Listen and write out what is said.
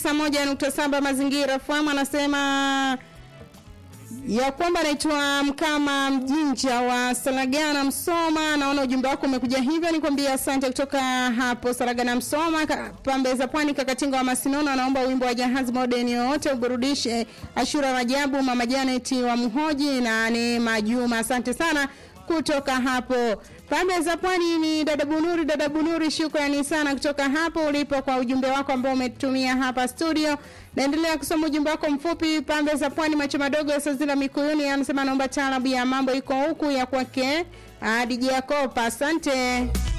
saa moja nukta saba mazingira FM anasema ya kwamba anaitwa Mkama Mjinja wa Saragana Msoma. Naona ujumbe wako umekuja hivyo, nikwambia asante kutoka hapo Saragana Msoma. Ka- Pambe za Pwani, Kakatinga wa Masinono anaomba wimbo wa Jahazi Modern yoyote uburudishe. Ashura Rajabu, Mama Janet wa Mhoji na Neema Juma, asante sana kutoka hapo pande za pwani ni dada bunuri dada bunuri shukrani sana kutoka hapo ulipo kwa ujumbe wako ambao umetumia hapa studio naendelea kusoma ujumbe wako mfupi pande za pwani macho madogo ya sazila mikuyuni anasema naomba taarabu ya mambo iko huku ya kwake ah, DJ Yakopa asante